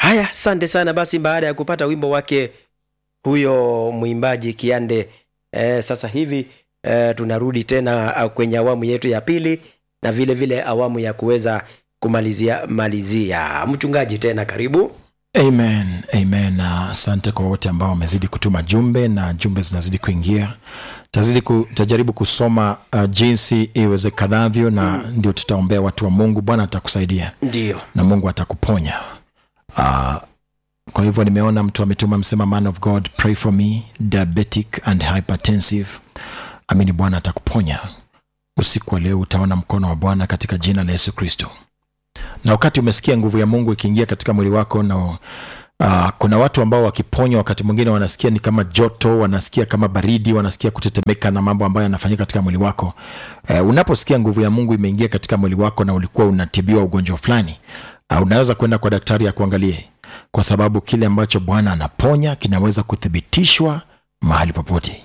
haya asante sana basi baada ya kupata wimbo wake huyo mwimbaji kiande eh, sasa hivi eh, tunarudi tena ah, kwenye awamu yetu ya pili na vile vile awamu ya kuweza kumalizia malizia mchungaji tena karibu amen amen na asante kwa wote ambao wamezidi kutuma jumbe na jumbe zinazidi kuingia tazidi ku, tajaribu kusoma uh, jinsi iwezekanavyo na mm. ndio tutaombea watu wa mungu bwana atakusaidia ndio na mungu atakuponya uh, kwa hivyo nimeona mtu ametuma msema man of god pray for me diabetic and hypertensive amini bwana atakuponya usiku wa leo utaona mkono wa bwana katika jina la yesu kristo na wakati umesikia nguvu ya mungu ikiingia katika mwili wako na uh, kuna watu ambao wakiponywa wakati mwingine wanasikia ni kama joto wanasikia kama baridi wanasikia kutetemeka na mambo ambayo yanafanyika katika mwili wako uh, unaposikia nguvu ya mungu imeingia katika mwili wako na ulikuwa unatibiwa ugonjwa fulani uh, unaweza kwenda kwa daktari akuangalie kwa sababu kile ambacho bwana anaponya kinaweza kuthibitishwa mahali popote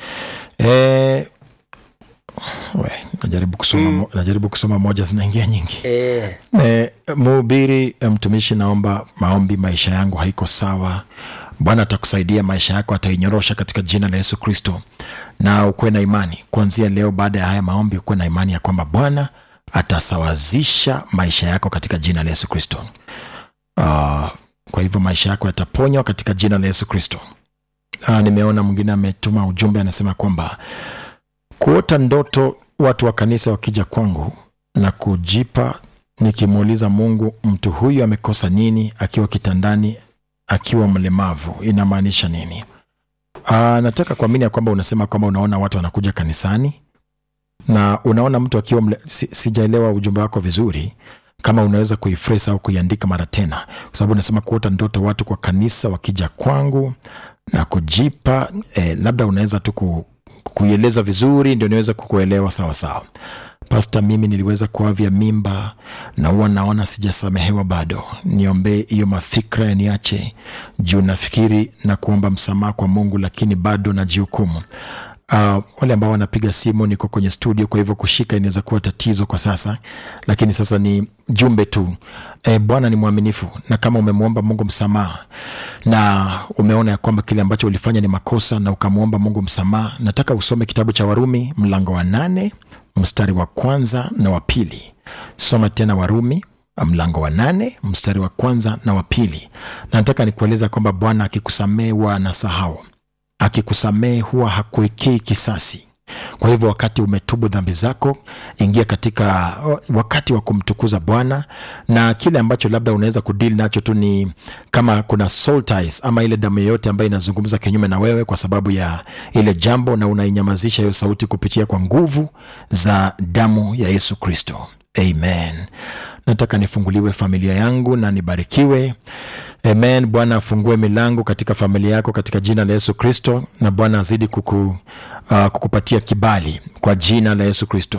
e, we, najaribu kusoma, mm. najaribu kusoma moja zinaingia nyingi eh, e, mhubiri eh, mtumishi naomba maombi maisha yangu haiko sawa bwana atakusaidia maisha yako atainyorosha katika jina la yesu kristo na ukuwe na imani kuanzia leo baada ya haya maombi ukuwe na imani ya kwamba bwana atasawazisha maisha yako katika jina la yesu kristo uh, kwa hivyo maisha yako yataponywa katika jina la yesu kristo uh, nimeona mwingine ametuma ujumbe anasema kwamba kuota ndoto watu wa kanisa wakija kwangu na kujipa nikimuuliza mungu mtu huyu amekosa nini akiwa kitandani akiwa mlemavu inamaanisha nini Aa, nataka kuamini ya kwamba unasema kwamba unaona watu wanakuja kanisani na unaona mtu akiwa mle, si, sijaelewa ujumbe wako vizuri kama unaweza kuifres au kuiandika mara tena kwa sababu unasema kuota ndoto watu kwa kanisa wakija kwangu na kujipa eh, labda unaweza tu ku, kuieleza vizuri ndio niweze kukuelewa sawa sawa pasta mimi niliweza kuavya mimba na huwa naona sijasamehewa bado niombee hiyo mafikra yaniache juu nafikiri na kuomba msamaha kwa mungu lakini bado najihukumu Uh, wale ambao wanapiga simu niko kwenye studio kwa hivyo kushika inaweza kuwa tatizo kwa sasa lakini sasa ni jumbe tu e, bwana ni mwaminifu na kama umemwomba mungu msamaha na umeona ya kwamba kile ambacho ulifanya ni makosa na ukamwomba mungu msamaha nataka usome kitabu cha warumi mlango wa nane mstari wa kwanza na wa pili soma tena warumi mlango wa nane mstari wa kwanza na wa pili na nataka nikueleza kwamba bwana akikusamehe huwa anasahau akikusamehe huwa hakuwekei kisasi kwa hivyo wakati umetubu dhambi zako ingia katika wakati wa kumtukuza bwana na kile ambacho labda unaweza kudili nacho tu ni kama kuna soul ties ama ile damu yoyote ambayo inazungumza kinyume na wewe kwa sababu ya ile jambo na unainyamazisha hiyo sauti kupitia kwa nguvu za damu ya yesu kristo amen nataka nifunguliwe familia yangu na nibarikiwe amen bwana afungue milango katika familia yako katika jina la yesu kristo na bwana azidi kuku, uh, kukupatia kibali kwa jina la yesu kristo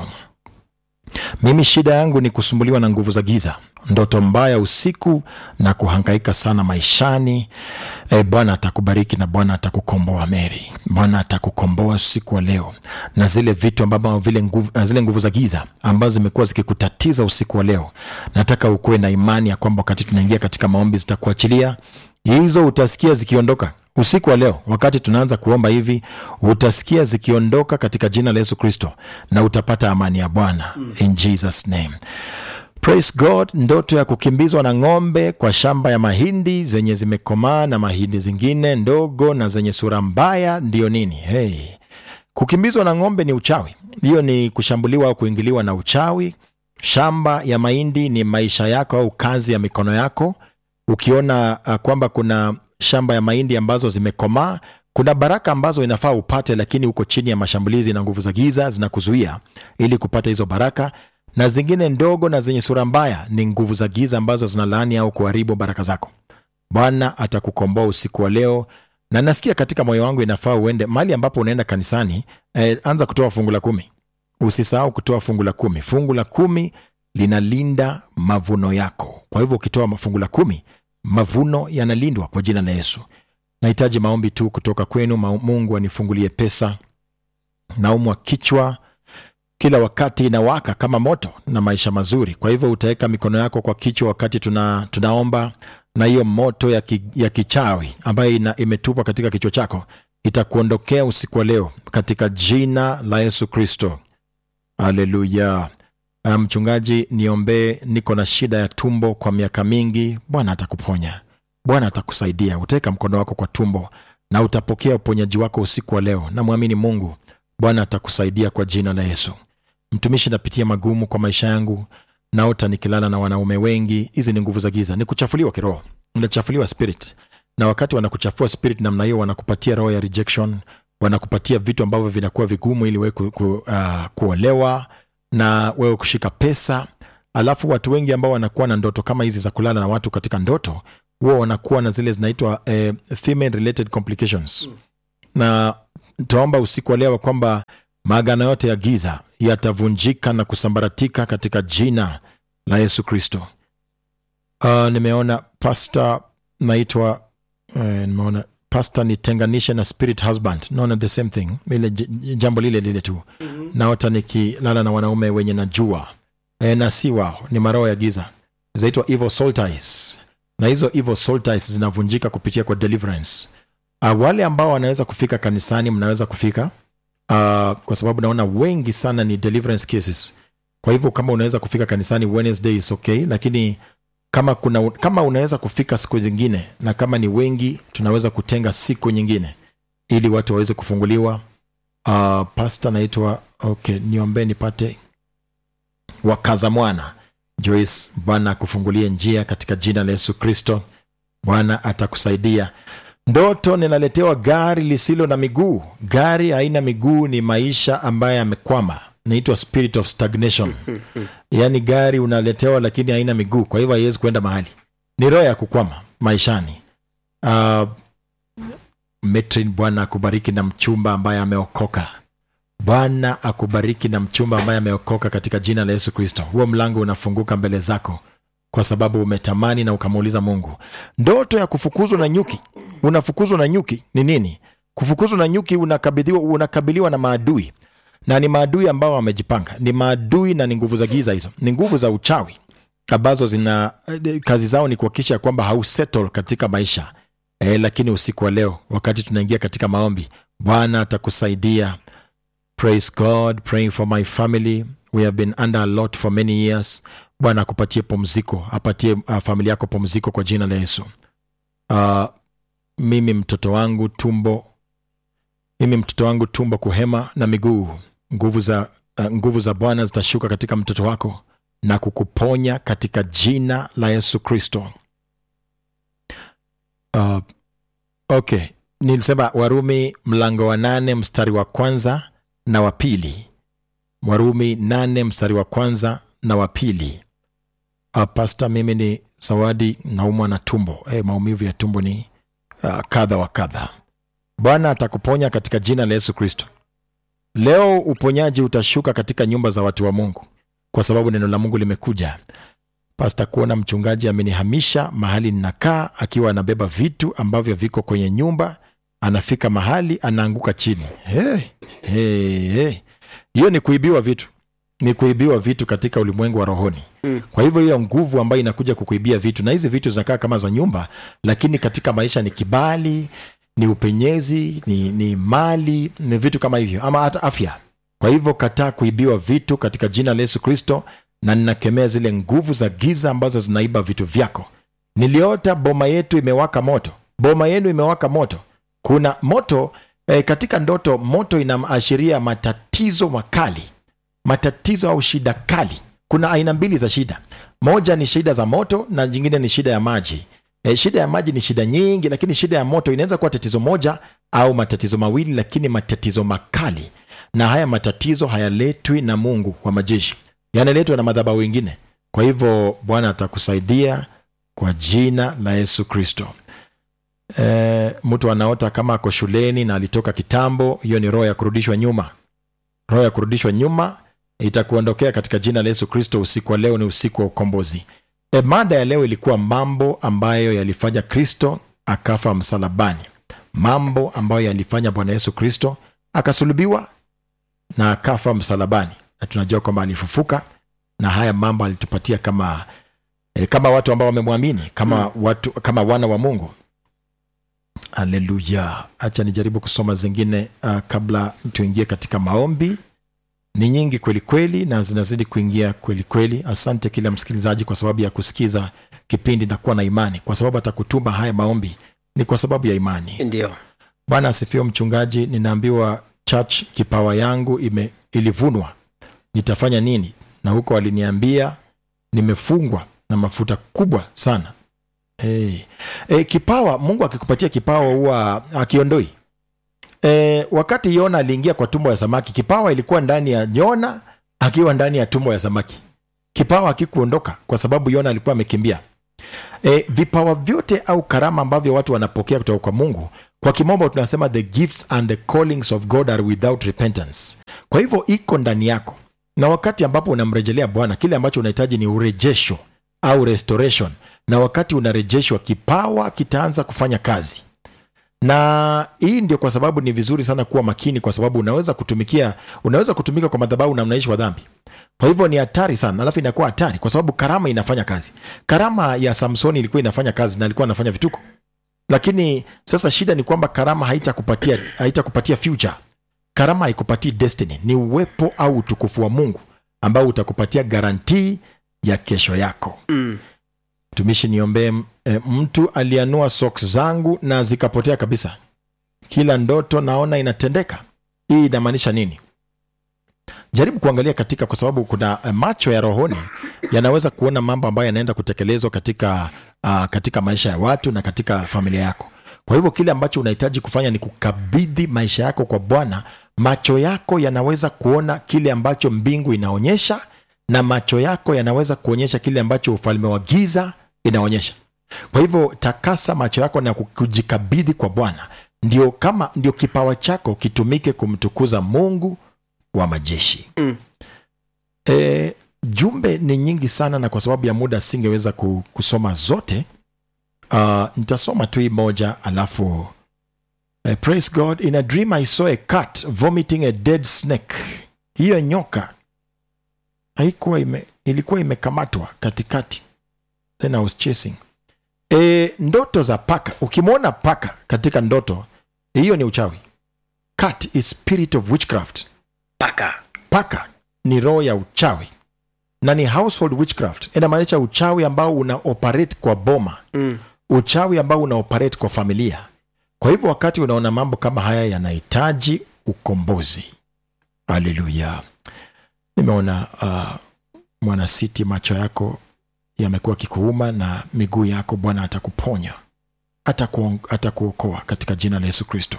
mimi shida yangu ni kusumbuliwa na nguvu za giza ndoto mbaya usiku na kuhangaika sana maishani e, bwana atakubariki na bwana atakukomboa meri bwana atakukomboa usiku wa leo na zile vitu ambavyo vile nguvu, na zile nguvu za giza ambazo zimekuwa zikikutatiza usiku wa leo nataka ukuwe na imani ya kwamba wakati tunaingia katika maombi zitakuachilia hizo utasikia zikiondoka usiku wa leo wakati tunaanza kuomba hivi utasikia zikiondoka katika jina la yesu kristo na utapata amani ya bwana mm. in jesus name praise god ndoto ya kukimbizwa na ng'ombe kwa shamba ya mahindi zenye zimekomaa na mahindi zingine ndogo na zenye sura mbaya ndiyo nini hey. kukimbizwa na ng'ombe ni uchawi hiyo ni kushambuliwa au kuingiliwa na uchawi shamba ya mahindi ni maisha yako au kazi ya mikono yako ukiona uh, kwamba kuna shamba ya mahindi ambazo zimekomaa kuna baraka ambazo inafaa upate lakini uko chini ya mashambulizi na nguvu za giza zinakuzuia ili kupata hizo baraka na zingine ndogo na zenye sura mbaya ni nguvu za giza ambazo zinalaani au kuharibu baraka zako bwana atakukomboa usiku wa leo na nasikia katika moyo wangu inafaa uende mahali ambapo unaenda kanisani eh, anza kutoa fungu la kumi usisahau kutoa fungu la kumi fungu la kumi linalinda mavuno yako kwa hivyo ukitoa fungu la kumi mavuno yanalindwa kwa jina la yesu nahitaji maombi tu kutoka kwenu mungu anifungulie pesa naumwa kichwa kila wakati inawaka kama moto na maisha mazuri kwa hivyo utaweka mikono yako kwa kichwa wakati tuna, tunaomba na hiyo moto ya, ki, ya kichawi ambayo ina, imetupwa katika kichwa chako itakuondokea usiku wa leo katika jina la yesu kristo haleluya Ah, mchungaji niombee niko na shida ya tumbo kwa miaka mingi bwana atakuponya bwana atakusaidia utaweka mkono wako kwa tumbo na utapokea uponyaji wako usiku wa leo na mwamini mungu bwana atakusaidia kwa jina la yesu mtumishi napitia magumu kwa maisha yangu naota nikilala na wanaume wengi hizi ni nguvu za giza ni kuchafuliwa kiroho unachafuliwa spirit na wakati wanakuchafua spirit namna hiyo wanakupatia roho ya rejection wanakupatia vitu ambavyo vinakuwa vigumu ili wewe ku, ku, uh, kuolewa na wewe kushika pesa alafu watu wengi ambao wanakuwa na ndoto kama hizi za kulala na watu katika ndoto huwa wanakuwa na zile zinaitwa eh, female related complications na taomba usiku wa leo kwamba maagano yote ya giza yatavunjika na kusambaratika katika jina la yesu kristo uh, nimeona pasta naitwa uh, nimeona pasta nitenganishe na spirit husband naona the same thing ile j- jambo lile lile tu mm-hmm. naota nikilala na wanaume wenye najua e, na si wao ni maroho ya giza zaitwa evil soltis na hizo evil soltis zinavunjika kupitia kwa deliverance uh, wale ambao wanaweza kufika kanisani mnaweza kufika uh, kwa sababu naona wengi sana ni deliverance cases kwa hivyo kama unaweza kufika kanisani wednesday is okay lakini kama kuna kama unaweza kufika siku zingine na kama ni wengi tunaweza kutenga siku nyingine ili watu waweze kufunguliwa uh, pasta naitwa okay niombee nipate wakaza mwana joyce bwana akufungulie njia katika jina la yesu kristo bwana atakusaidia ndoto ninaletewa gari lisilo na miguu gari haina miguu ni maisha ambayo yamekwama naitwa spirit of stagnation yaani gari unaletewa lakini haina miguu kwa hivyo haiwezi kuenda mahali ni roho ya kukwama maishani uh, metrin bwana akubariki na mchumba ambaye ameokoka bwana akubariki na mchumba ambaye ameokoka katika jina la yesu kristo huo mlango unafunguka mbele zako kwa sababu umetamani na ukamuuliza mungu ndoto ya kufukuzwa na nyuki unafukuzwa na nyuki ni nini kufukuzwa na nyuki unakabidhiwa unakabiliwa na maadui na ni maadui ambao wamejipanga ni maadui na ni nguvu za giza hizo ni nguvu za uchawi ambazo zina eh, kazi zao ni kuhakikisha kwamba hausettle katika maisha e, lakini usiku wa leo wakati tunaingia katika maombi bwana atakusaidia praise god praying for my family we have been under a lot for many years bwana akupatie pumziko apatie uh, familia yako pumziko kwa jina la yesu uh, mimi mtoto wangu tumbo mimi mtoto wangu tumbo kuhema na miguu nguvu za uh, nguvu za bwana zitashuka katika mtoto wako na kukuponya katika jina la yesu kristo uh, okay nilisema warumi mlango wa nane mstari wa kwanza na wa pili warumi nane mstari wa kwanza na wa pili uh, pasta mimi ni zawadi naumwa na tumbo hey, maumivu ya tumbo ni uh, kadha wa kadha bwana atakuponya katika jina la yesu kristo leo uponyaji utashuka katika nyumba za watu wa mungu kwa sababu neno la mungu limekuja pasta kuona mchungaji amenihamisha mahali ninakaa akiwa anabeba vitu ambavyo viko kwenye nyumba anafika mahali anaanguka chini hey, hey, hey. hiyo ni kuibiwa vitu ni kuibiwa vitu katika ulimwengu wa rohoni mm. kwa hivyo hiyo nguvu ambayo inakuja kukuibia vitu na hizi vitu zinakaa kama za nyumba lakini katika maisha ni kibali ni upenyezi ni, ni mali ni vitu kama hivyo ama hata afya kwa hivyo kataa kuibiwa vitu katika jina la yesu kristo na ninakemea zile nguvu za giza ambazo zinaiba vitu vyako niliota boma yetu imewaka moto boma yenu imewaka moto kuna moto eh, katika ndoto moto inaashiria matatizo makali matatizo au shida kali kuna aina mbili za shida moja ni shida za moto na nyingine ni shida ya maji e, shida ya maji ni shida nyingi lakini shida ya moto inaweza kuwa tatizo moja au matatizo mawili lakini matatizo makali na haya matatizo hayaletwi na mungu wa majeshi yanaletwa na madhabahu wengine kwa hivyo bwana atakusaidia kwa jina la yesu kristo e, mtu anaota kama ako shuleni na alitoka kitambo hiyo ni roho ya kurudishwa nyuma roho ya kurudishwa nyuma itakuondokea katika jina la yesu kristo usiku wa leo ni usiku wa ukombozi e, mada ya leo ilikuwa mambo ambayo yalifanya kristo akafa msalabani mambo ambayo yalifanya bwana yesu kristo akasulubiwa na akafa msalabani na tunajua kwamba alifufuka na haya mambo alitupatia kama eh, kama watu ambao wamemwamini kama watu kama wana wa mungu aleluya hacha nijaribu kusoma zingine uh, kabla tuingie katika maombi ni nyingi kweli kweli na zinazidi kuingia kweli kweli asante kila msikilizaji kwa sababu ya kusikiza kipindi na kuwa na imani kwa sababu atakutuma haya maombi ni kwa sababu ya imani ndio bwana asifiwe mchungaji ninaambiwa church kipawa yangu ime, ilivunwa nitafanya nini na huko aliniambia nimefungwa na mafuta kubwa sana hey. E, kipawa mungu akikupatia kipawa huwa akiondoi e, wakati yona aliingia kwa tumbo ya samaki kipawa ilikuwa ndani ya yona akiwa ndani ya tumbo ya samaki kipawa akikuondoka kwa sababu yona alikuwa amekimbia e, vipawa vyote au karama ambavyo watu wanapokea kutoka kwa mungu kwa kimombo tunasema the gifts and the callings of god are without repentance kwa hivyo iko ndani yako na wakati ambapo unamrejelea bwana kile ambacho unahitaji ni urejesho au restoration na wakati unarejeshwa kipawa kitaanza kufanya kazi na hii ndio kwa sababu ni vizuri sana kuwa makini kwa sababu unaweza kutumikia unaweza kutumika kwa madhabahu na unaishi kwa dhambi kwa hivyo ni hatari sana alafu inakuwa hatari kwa sababu karama inafanya kazi karama ya samsoni ilikuwa inafanya kazi na alikuwa anafanya vituko lakini sasa shida ni kwamba karama haitakupatia haitakupatia future karama haikupatii destiny ni uwepo au utukufu wa mungu ambao utakupatia garantii ya kesho yako mm. mtumishi niombee e, mtu alianua socks zangu na zikapotea kabisa kila ndoto naona inatendeka hii inamaanisha nini jaribu kuangalia katika kwa sababu kuna eh, macho ya rohoni yanaweza kuona mambo ambayo yanaenda kutekelezwa katika uh, katika maisha ya watu na katika familia yako kwa hivyo kile ambacho unahitaji kufanya ni kukabidhi maisha yako kwa bwana macho yako yanaweza kuona kile ambacho mbingu inaonyesha na macho yako yanaweza kuonyesha kile ambacho ufalme wa giza inaonyesha kwa hivyo takasa macho yako na kujikabidhi kwa bwana ndio kama ndio kipawa chako kitumike kumtukuza mungu wa majeshi Mm. e, jumbe ni nyingi sana na kwa sababu ya muda singeweza ku- kusoma zote uh, nitasoma tu hii moja alafu uh, praise god in a dream i saw a cat vomiting a dead snake hiyo nyoka haikuwa ime, ilikuwa imekamatwa katikati then i was chasing e, ndoto za paka ukimwona paka katika ndoto hiyo ni uchawi cat is spirit of witchcraft paka paka ni roho ya uchawi na ni household witchcraft inamaanisha uchawi ambao una operate kwa boma mm. uchawi ambao una operate kwa familia kwa hivyo wakati unaona mambo kama haya yanahitaji ukombozi haleluya nimeona uh, mwanasiti macho yako yamekuwa kikuuma na miguu yako bwana atakuponya atakuon- atakuokoa katika jina la yesu kristo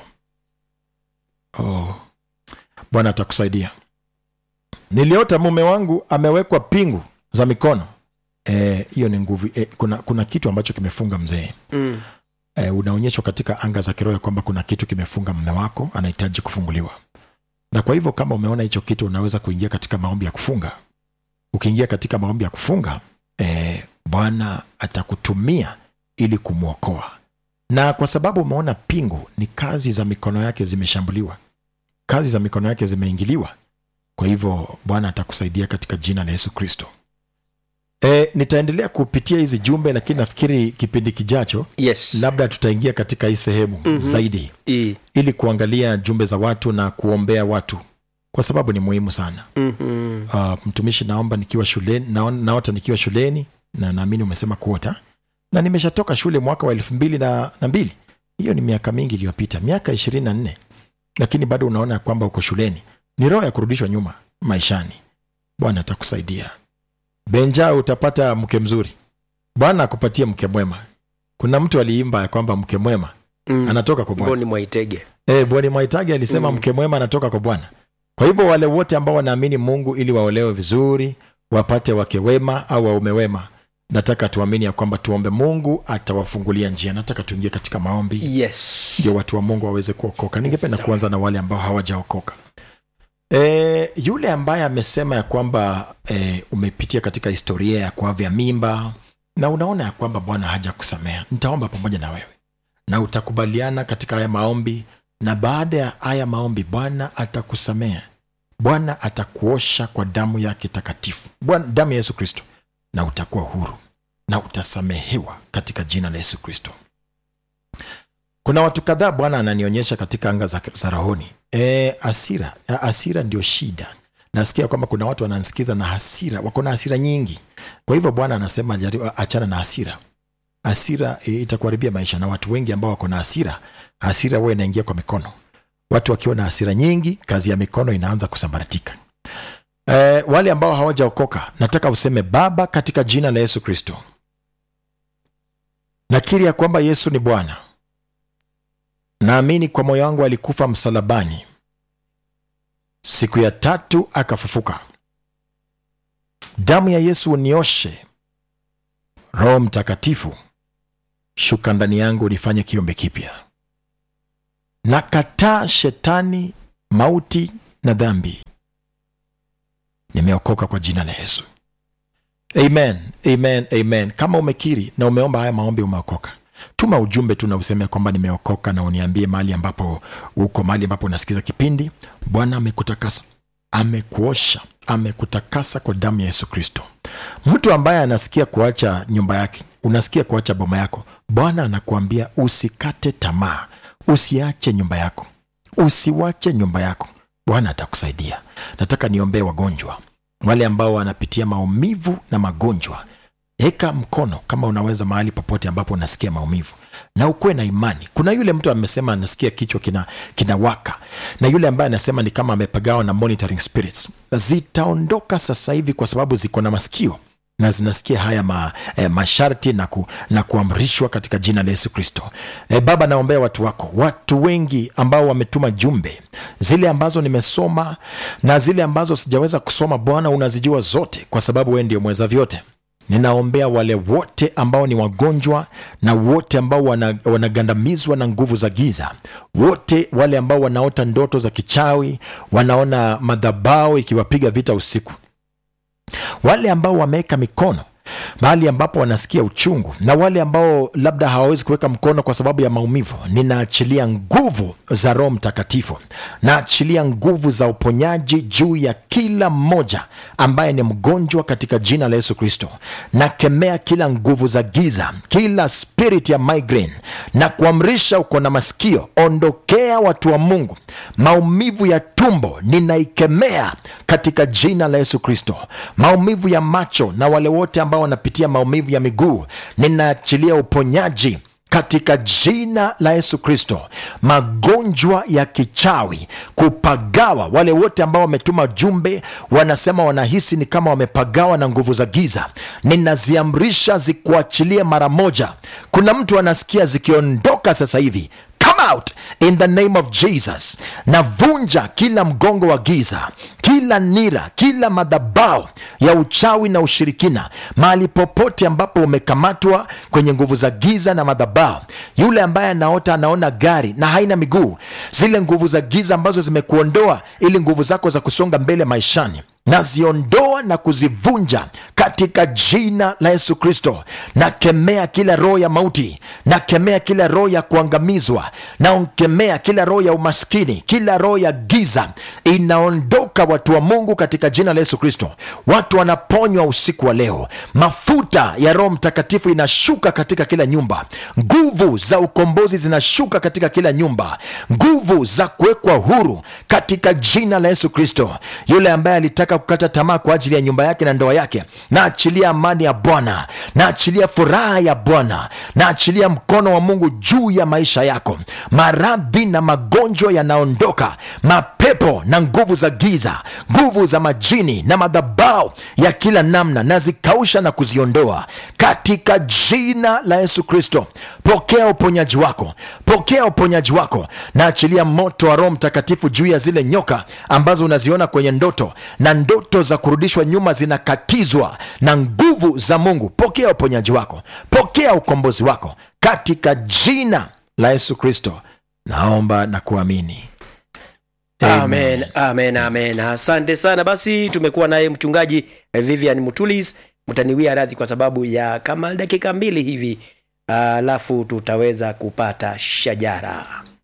oh. bwana atakusaidia niliota mume wangu amewekwa pingu za mikono Eh, hiyo ni nguvu eh, kuna, kuna kitu ambacho kimefunga mzee Mm. e, unaonyeshwa katika anga za kiroho ya kwamba kuna kitu kimefunga mme wako anahitaji kufunguliwa na kwa hivyo kama umeona hicho kitu unaweza kuingia katika maombi ya kufunga ukiingia katika maombi ya kufunga e, bwana atakutumia ili kumwokoa na kwa sababu umeona pingu ni kazi za mikono yake zimeshambuliwa kazi za mikono yake zimeingiliwa kwa hivyo bwana atakusaidia katika jina la yesu kristo e, nitaendelea kupitia hizi jumbe lakini nafikiri kipindi kijacho yes labda tutaingia katika hii sehemu Mhm. zaidi I. ili kuangalia jumbe za watu na kuombea watu kwa sababu ni muhimu sana Mhm. uh, mtumishi naomba nikiwa shuleni naon- naota nikiwa shuleni na naamini umesema kuota na nimeshatoka shule mwaka wa elfu mbili na, na mbili hiyo ni miaka mingi iliyopita miaka ishirini na nne lakini bado unaona ya kwamba uko shuleni ni roho ya kurudishwa nyuma maishani bwana atakusaidia benja utapata mke mzuri bwana akupatie mke mwema kuna mtu aliimba ya kwamba mke mwema Mm. anatoka kwa bwana mboni mwaitege e, bwana mwaitagi alisema Mm. mke mwema anatoka kwa bwana kwa hivyo wale wote ambao wanaamini mungu ili waolewe vizuri wapate wake wema au waume wema nataka tuamini ya kwamba tuombe mungu atawafungulia njia nataka tuingie katika maombi yes ndio watu wa mungu waweze kuokoka ningependa Sawa. kuanza na wale ambao hawajaokoka e, yule ambaye amesema ya kwamba e, umepitia katika historia ya kuavya mimba na unaona ya kwamba bwana haja kusamea nitaomba pamoja na wewe na utakubaliana katika haya maombi na baada ya haya maombi bwana atakusamea bwana atakuosha kwa damu yake takatifu bwana damu ya yesu kristo na utakuwa huru na utasamehewa katika jina la yesu kristo kuna watu kadhaa bwana ananionyesha katika anga za, za rohoni e, asira asira ndio shida nasikia kwamba kuna watu wanansikiza na hasira wako na hasira nyingi kwa hivyo bwana anasema jaribu achana na hasira hasira e, itakuharibia maisha na watu wengi ambao wako na hasira hasira huwa inaingia kwa mikono watu wakiwa na hasira nyingi kazi ya mikono inaanza kusambaratika e, wale ambao hawajaokoka nataka useme baba katika jina la yesu kristo nakiri ya kwamba yesu ni bwana naamini kwa moyo wangu alikufa msalabani siku ya tatu akafufuka damu ya yesu unioshe roho mtakatifu shuka ndani yangu nifanye kiumbe kipya nakataa shetani mauti na dhambi nimeokoka kwa jina la yesu amen amen amen kama umekiri na umeomba haya maombi umeokoka tuma ujumbe tu na useme kwamba nimeokoka na uniambie mahali ambapo uko mahali ambapo unasikiza kipindi bwana amekutakasa amekuosha amekutakasa kwa damu ya yesu kristo mtu ambaye anasikia kuacha nyumba yake unasikia kuacha boma yako bwana anakuambia usikate tamaa usiache nyumba yako usiwache nyumba yako bwana atakusaidia nataka niombee wagonjwa wale ambao wanapitia maumivu na magonjwa eka mkono kama unaweza mahali popote ambapo unasikia maumivu na ukuwe na imani kuna yule mtu amesema anasikia kichwa kina, kina waka na yule ambaye anasema ni kama amepagawa na monitoring spirits zitaondoka sasa hivi kwa sababu ziko na masikio na zinasikia haya ma, eh, masharti na, ku, na kuamrishwa katika jina la yesu kristo eh, baba naombea watu wako watu wengi ambao wametuma jumbe zile ambazo nimesoma na zile ambazo sijaweza kusoma bwana unazijua zote kwa sababu wee ndio mweza vyote ninaombea wale wote ambao ni wagonjwa na wote ambao wana- wanagandamizwa na nguvu za giza wote wale ambao wanaota ndoto za kichawi wanaona madhabao ikiwapiga vita usiku wale ambao wameweka mikono mahali ambapo wanasikia uchungu na wale ambao labda hawawezi kuweka mkono kwa sababu ya maumivu ninaachilia nguvu za roho mtakatifu naachilia nguvu za uponyaji juu ya kila mmoja ambaye ni mgonjwa katika jina la yesu kristo nakemea kila nguvu za giza kila spirit ya migraine na kuamrisha uko na masikio ondokea watu wa mungu maumivu ya tumbo ninaikemea katika jina la yesu kristo maumivu ya macho na wale wote ambao wanapitia maumivu ya miguu ninaachilia uponyaji katika jina la yesu kristo magonjwa ya kichawi kupagawa wale wote ambao wametuma jumbe wanasema wanahisi ni kama wamepagawa na nguvu za giza ninaziamrisha zikuachilie mara moja kuna mtu anasikia zikiondoka sasa hivi come out in the name of jesus navunja kila mgongo wa giza kila nira kila madhabao ya uchawi na ushirikina mahali popote ambapo umekamatwa kwenye nguvu za giza na madhabao yule ambaye anaota anaona gari na haina miguu zile nguvu za giza ambazo zimekuondoa ili nguvu zako za kusonga mbele maishani naziondoa na kuzivunja katika jina la yesu kristo nakemea kila roho ya mauti nakemea kila roho ya kuangamizwa naonkemea kila roho ya umaskini kila roho ya giza inaondoka watu wa mungu katika jina la yesu kristo watu wanaponywa usiku wa leo mafuta ya roho mtakatifu inashuka katika kila nyumba nguvu za ukombozi zinashuka katika kila nyumba nguvu za kuwekwa huru katika jina la yesu kristo yule ambaye alitaka kukata tamaa kwa ajili ya nyumba yake na ndoa yake naachilia amani ya bwana naachilia furaha ya bwana naachilia mkono wa mungu juu ya maisha yako maradhi na magonjwa yanaondoka mapepo na nguvu za giza nguvu za majini na madhabao ya kila namna nazikausha na kuziondoa katika jina la yesu kristo pokea uponyaji wako pokea uponyaji wako naachilia moto wa roho mtakatifu juu ya zile nyoka ambazo unaziona kwenye ndoto na ndoto za kurudishwa nyuma zinakatizwa na nguvu za mungu pokea uponyaji wako pokea ukombozi wako katika jina la yesu kristo naomba na kuamini amen amen amen asante sana basi tumekuwa naye mchungaji eh, vivian mutulis mtaniwia radhi kwa sababu ya kama dakika mbili hivi alafu tutaweza kupata shajara